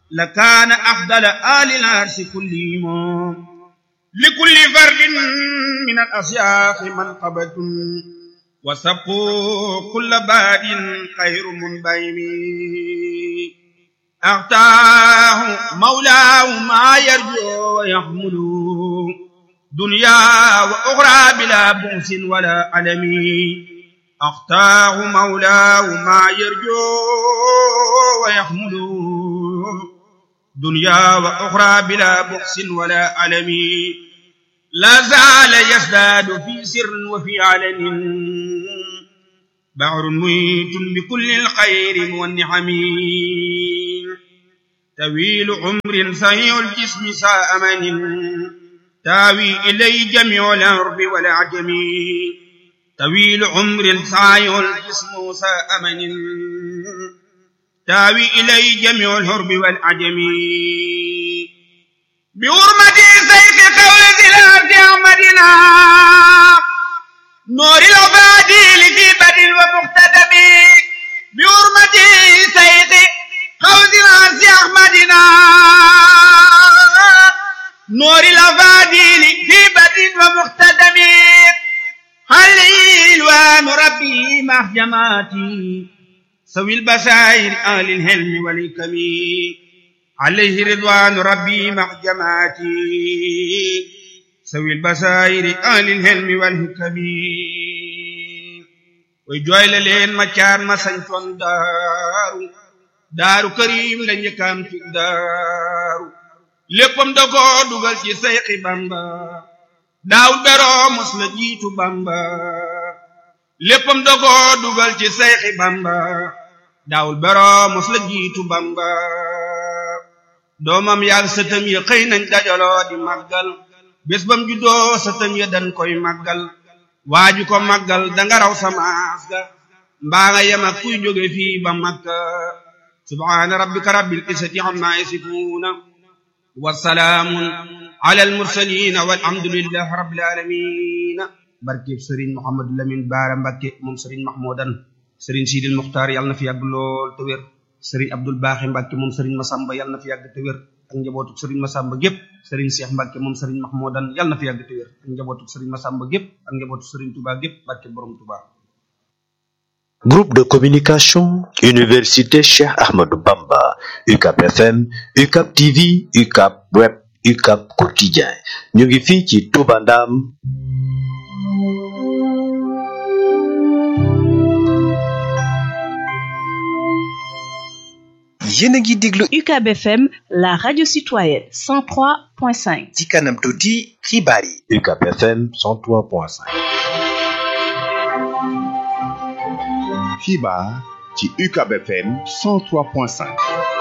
لكان أفضل آل العرش كلهم لكل فرد من الأشياخ منقبة وسبقوا كل باد خير منبيم أعطاه مولاه ما يرجو ويحمل دنيا وأخرى بلا بؤس ولا ألم أختاه مولاه ما يرجو ويحمل دنيا وأخرى بلا بؤس ولا ألم لا زال يزداد في سر وفي علن بحر ميت بكل الخير والنعم طويل عمر صحيح الجسم ساء من تاوي إليه جميع الأرض والعجم طويل عمر صحيح الجسم ساء من تاوي إليه جميع الهرب والعجم بحرمة سيف قول ذي الأرض أحمدنا نور العبادي لجيبة ومقتدم بحرمة سيف قول ذي الأرض أحمدنا نور العبادي لجيبة ومقتدم هل الوان ربي مع جماعتي سوي البشائر آل الهلم والحكم عليه رضوان ربي مع جماعتي سوي البشائر آل الهلم والحكم ويجويل لين ما كان ما سنتون دارو daaru karim la njëkkaam ci daaru léppam da ko dugal ci sayxi bamba daawul beroo mos la jiitu bamba léppam da ko dugal ci sayxi bamba daawul beroo mos la jiitu bamba doomam yaag sëtam ya xëy nañ dajaloo di màggal bés bam juddoo sëtam ya dañ koy màggal waaju ko màggal danga raw samaas ga mbaa nga yem ak kuy jóge fii ba makka subhaana rabbika rabbil izzati amma yasifuuna wa salaamun ala al mursaliina walhamdulillahi rabbil aalamiina barkeb sëriñ Mouhamadou Lamine Baara Mbakke moom sëriñ Mahmoudan sëriñ Sidil Muxtaar yàlla na fi yàgg lool te wér sëriñ Abdul Baaxi Mbakke moom sëriñ Masamba yàlla na fi yàgg te wér ak njabootu sëriñ Masamba gépp sëriñ Cheikh Mbakke moom sëriñ Mahmoudan yàlla na fi yàgg te wér ak njabootu sëriñ Masamba gépp ak njabootu sëriñ Touba gépp barke borom Touba. Groupe de communication Université Cheikh Ahmadou Bamba UCAP FM UCAP TV UCAP Web UCAP Quotidien ñu ngi fii ci Touba Ndam yéen a ngi déglu UCAB FM la radio citoyenne 103.5 ci kanam tuuti xibaar yi UCAP FM 103.5 xibaar ci UCAB FM 103.5